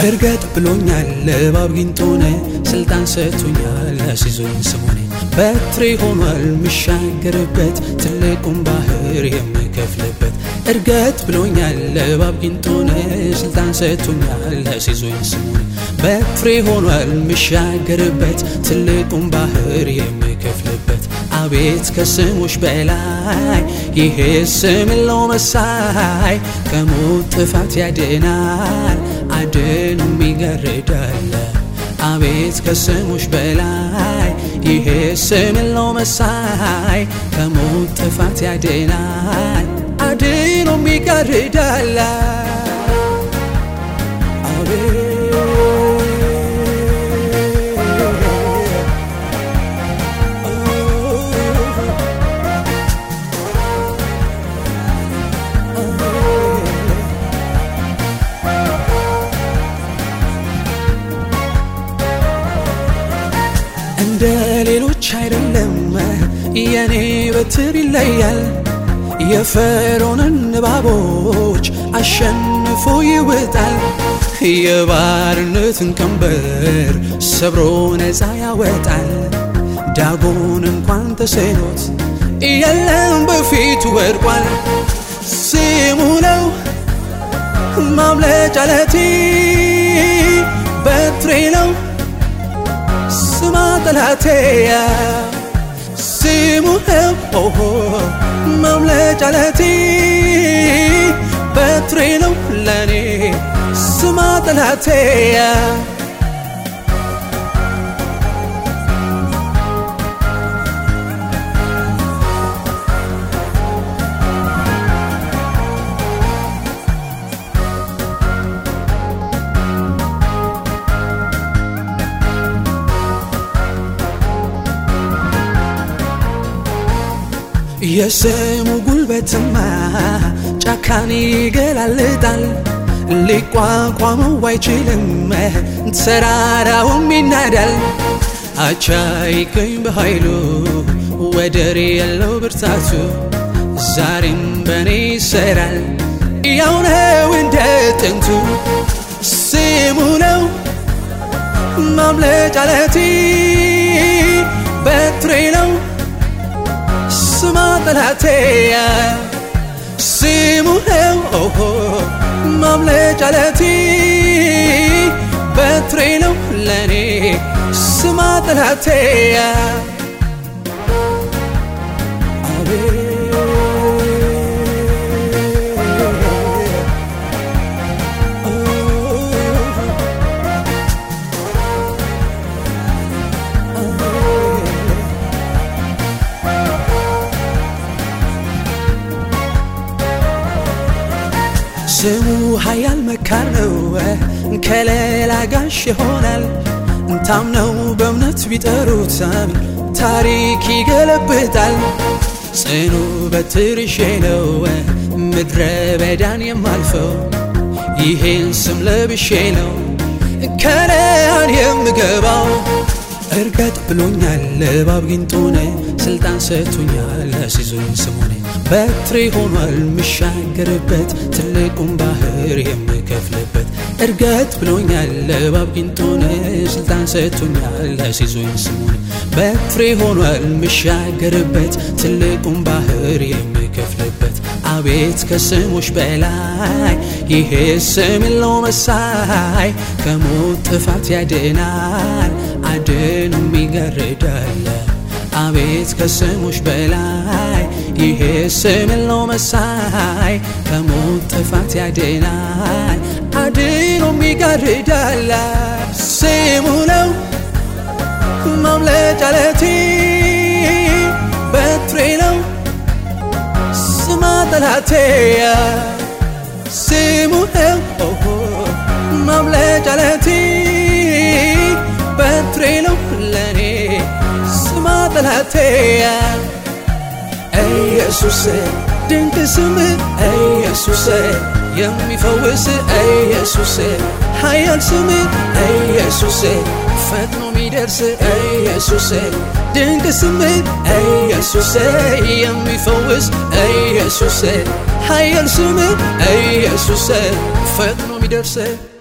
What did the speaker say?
እርገጥ ብሎኛል እባብ ጊንጦነ ስልጣን ሰጥቶኛል አስይዞኝ ስሙኔ በትሬ ሆኗል ምሻገርበት ትልቁን ባህር የምከፍልበት እርገጥ ብሎኛል እባብ ጊንጦነ ስልጣን ሰጥቶኛል አስይዞኝ ስሙኔ በትሬ ሆኗል ምሻገርበት ትልቁን ባህር የምከፍልበት አቤት ከስሞች በላይ ይሄ ስም ለው መሳይ ከሞት ጥፋት ያድናል አድኑም ይገርዳል አቤት ከስሞች በላይ ይሄ ስም ለው መሳይ ከሞት ጥፋት ያድናል አድኑም ይገርዳል አቤት እንደ ሌሎች አይደለም የኔ በትር ይለያል የፈርዖንን እባቦች አሸንፎ ይወጣል የባርነትን ቀንበር ሰብሮ ነፃ ያወጣል ዳጎን እንኳን ተስኖት የለም በፊቱ ወድቋል ስሙ ነው ማምለጫ ለቴ በትሬ ነው ስማ ጠላቴ ስሙ ኦሆ ማምለጫ ለቴ በትሬ ነው ለኔ ስማ ጠላቴ የስሙ ጉልበትማ ጫካን ይገላልጣል ሊቋቋመው አይችልም ተራራውም ይናዳል አቻ ይገኝ በኃይሉ ወደር የለው ብርታቱ ዛሬም በእኔ ይሰራል ያው ነው እንደ ጥንቱ ስሙ ነው ማምለጫ ለቴ በትሬ ነው ስማ ጠላቴ ስሙ ነው ኦሆ ማምለጫ ለቴ በትሬ ነው ለኔ ስማ ጠላቴ ስሙ ኃያል መካር ነው ከሌላ ጋሽ ይሆናል ታምነው በእምነት ቢጠሩት ታሪክ ይገለብጣል ጽኑ በትርሼ ነው ምድረ በዳን የማልፈው ይሄን ስም ለብሼ ነው ከነአን የምገባው እርገጥ ብሎኛል እባብ ጊንጦነ ስልጣን ሰጥቶኛል አስይዞኝ ስሙኔ በትሬ ሆኗል ምሻገርበት ትልቁን ባህር የምከፍልበት እርገጥ ብሎኛል እባብ ጊንጦነ ስልጣን ሰጥቶኛል አስይዞኝ ስሙኔ በትሬ ሆኗል ምሻገርበት ትልቁን ባህር የምከፍልበት አቤት ከስሞች በላይ ይሄ ስም ለው መሳይ ከሞት ጥፋት ያድናል አድኑም ይገርዳል አቤት ከስሞች በላይ ይሄ ስም ለው መሳይ ከሞት ጥፋት ያድናል አድኑም ይገርዳል ስሙ ነው ማምለጫ ለቴ በትሬ ነው ስማ ጠላቴ ስሙ ነው ኦሆ ማምለጫ ለቴ በትሬ ነው ለኔ ስማ ጠላቴ ኢየሱስ ድንቅ ስም ኢየሱስ የሚፈውስ ኢየሱስ ኃያል ስም ኢየሱስ ፈጥኖ ሚደርስ ኢየሱስ ድንቅ ስም ኢየሱስ የሚፈውስ ኢየሱስ ኃያል ስም ኢየሱስ ፈጥኖ ሚደርስ